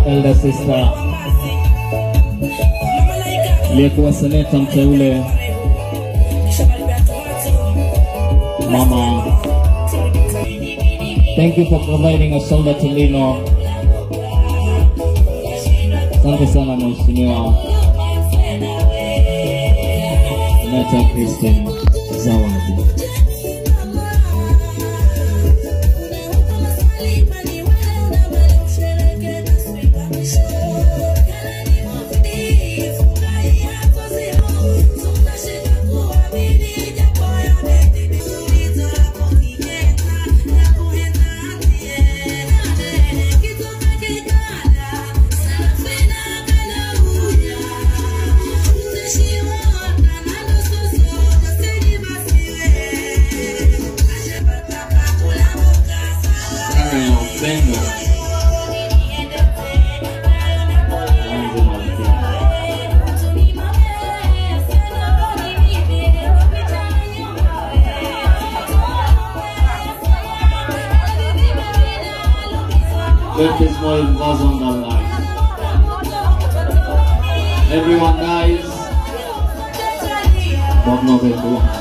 elder sister aliyekuwa seneta mteule mama thank you for providing a shoulder to lean on asante sana mheshimiwa seneta christian zawadi Sana ya upendo Mwanzo malkia. Let this boy goes on the line. Everyone dies, but nobody do.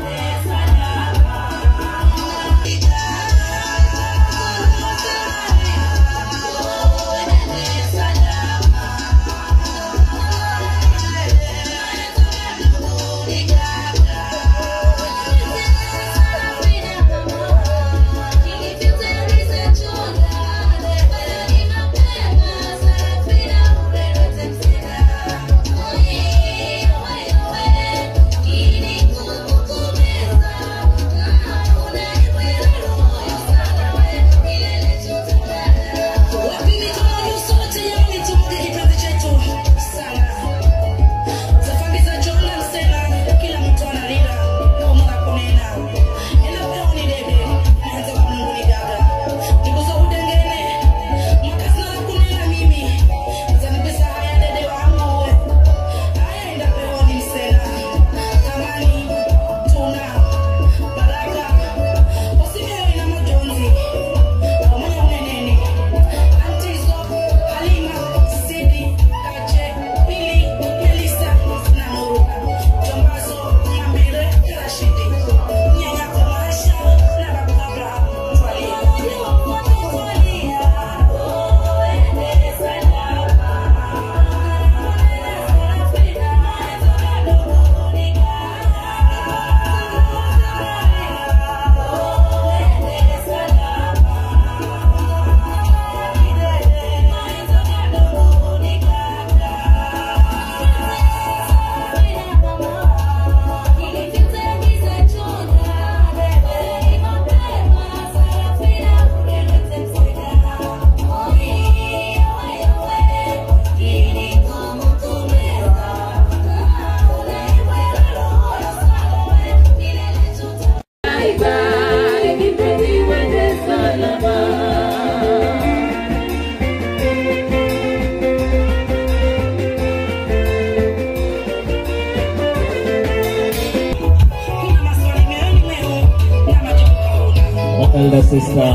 elder sister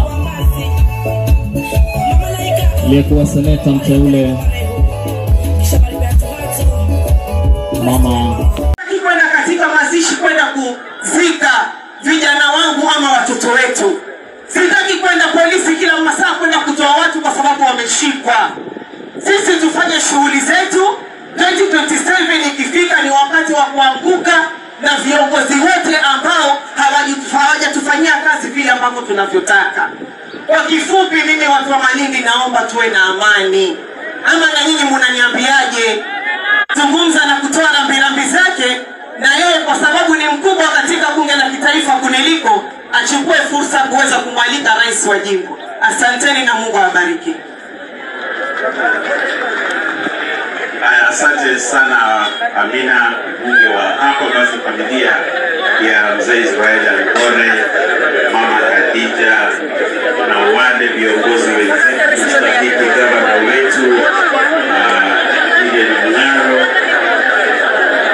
aliyekuwa seneta mteule mama Sitaki kwenda katika mazishi kwenda kuzika vijana wangu ama watoto wetu. Sitaki kwenda polisi kila masaa kwenda kutoa watu kwa sababu wameshikwa. Sisi tufanye shughuli zetu. 2027 ikifika ni wakati wa kuanguka na viongozi wote ambao hawaji- hawajatufanyia kazi vile ambavyo tunavyotaka. Kwa kifupi, mimi watu wa Malindi naomba tuwe na amani. Ama na nyinyi munaniambiaje? zungumza na kutoa rambirambi zake, na yeye kwa sababu ni mkubwa katika bunge la kitaifa kuniliko, achukue fursa kuweza kumwalika rais wa jimbo. Asanteni na Mungu awabariki. Haya, asante sana Amina, mbunge wa hapa. Basi familia ya mzee Israeli Alikore, mama Khadija na wale viongozi wenzetu, mstahiki gavana wetu ah,